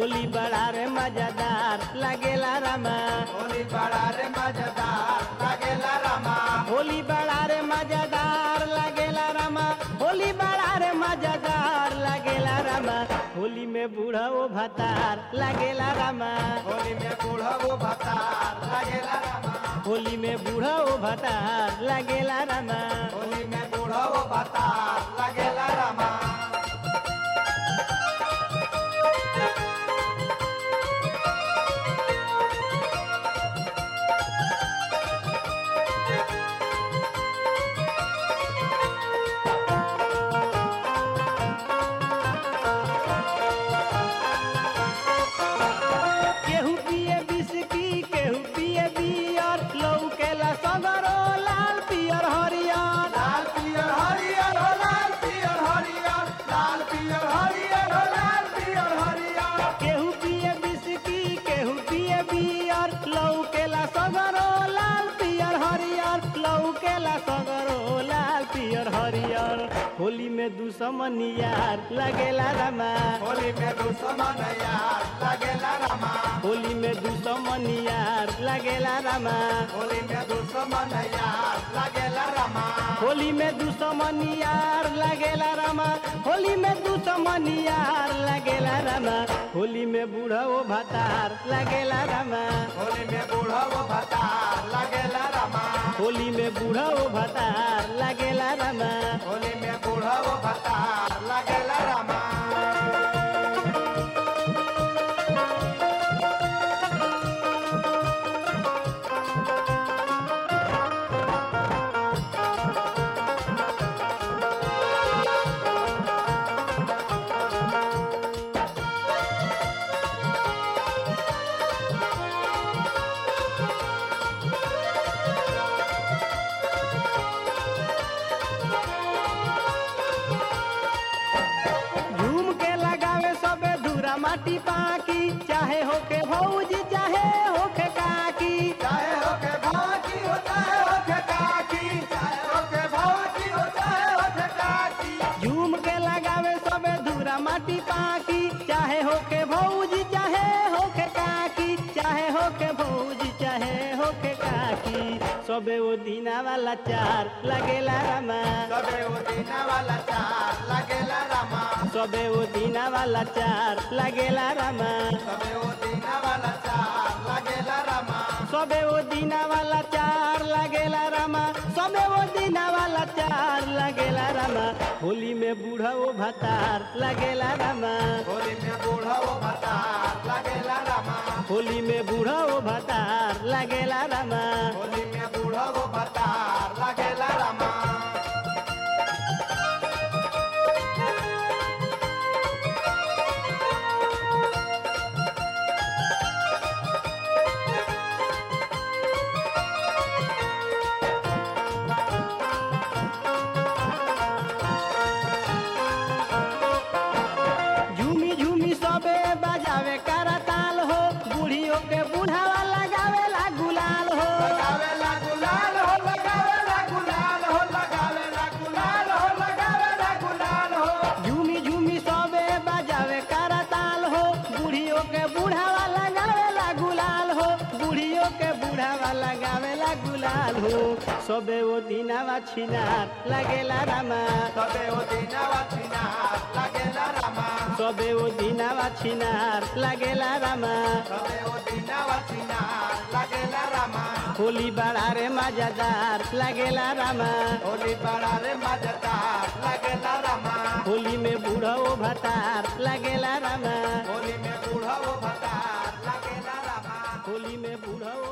होली बड़ा रे मजेदार लागेला रामा होली बड़ा रे मजेदार लागेला रामा होली बड़ा रे मजेदार लागेला रामा होली बड़ा रे मजेदार लागेला रामा होली में बूढ़ा ओ भतार लागेला रामा होली में बूढ़ा वो भतार लागेला रामा होली में बूढ़ा ओ भतार लागेला रामा होली में बूढ़ा वो भतार लागेला रामा केहू पिए बिस्की केहू पिए बियर लौकेला सगरो लाल पियर हरियर लाल पियर हरियर हो लाल पियर हरियर लाल पियर हरियर हो लाल पियर हरियर केहू पिए बिस्की केहू पिए बियर लौकेला सगरो लाल पियर हरियर लौकेला सगरो लाल पियर हरियर होली में दुश्मन यार लगेला रामा होली में दुश्मन यार लागेला रामा होली में दुश्मन यार लगेला रामा होली में दुश्मन यार लागेला रामा होली में दुश्मन यार लगेला रामा होली में दुश्मन यार लगेला रामा होली में बूढ़ा ओ भतार लगेला रामा होली में बूढ़ा वो भतार लागेला रामा होली में बूढ़ा ओ भतार लगेला रामा होली में बूढ़ा वो भतार लागेला रामा झूम के लगावे सबे धूरा माटी पाकी चाहे होके भौजी चाहे होके काकी चाहे होके भाजी हो चाहे होके काकी चाहे होके भाजी हो चाहे होके काकी झूम के लगावे सबे धूरा माटी पाकी चाहे होके भौजी चाहे होके काकी चाहे होके भौजी चाहे होके काकी सबे वो दीना वाला चार लगेला रामा सबे वो दीना वाला चार लागेला रामा सबे वो दीना वाला चार लगेला रामा सबे वो दीना वाला चार लागेला रामा सबे वो दीना वाला चार लगेला रामा सबे वो दीना वाला चार लगेला रामा होली में बूढ़ा वो भतार लगेला रामा होली में बूढ़ा वो भतार लागेला रामा होली में बूढ़ा वो भतार लगेला रामा होली में बूढ़ा वो भतार लागेला रामा झूमी झूमी सबे बजावे करताल हो बूढ़ियों के बूढ़ावा लगावेला गुलाल हो लगावेला गुलाल हो लगावेला गुलाल हो लगावेला गुलाल हो लगावेला गुलाल हो झूमी झूमी सबे बजावे करताल हो बूढ़ियों के बूढ़ावा लगावेला गुलाल हो बूढ़ियों के बूढ़ावा लगावेला गुलाल हो सबे वो दीनावा छिनार लगेला रामा सबे वो दीनावा छिनार लागेला रामा सबे वो दीनावा छिनार लगेला रामा सबे वो दीनावा छिनार लागेला रामा होली बड़ा रे मजेदार लगेला रामा होली बड़ा रे मजेदार लागेला रामा होली में बूढ़ा ओ भतार लगेला रामा होली में बूढ़ा वो भतार लागेला रामा होली में बूढ़ा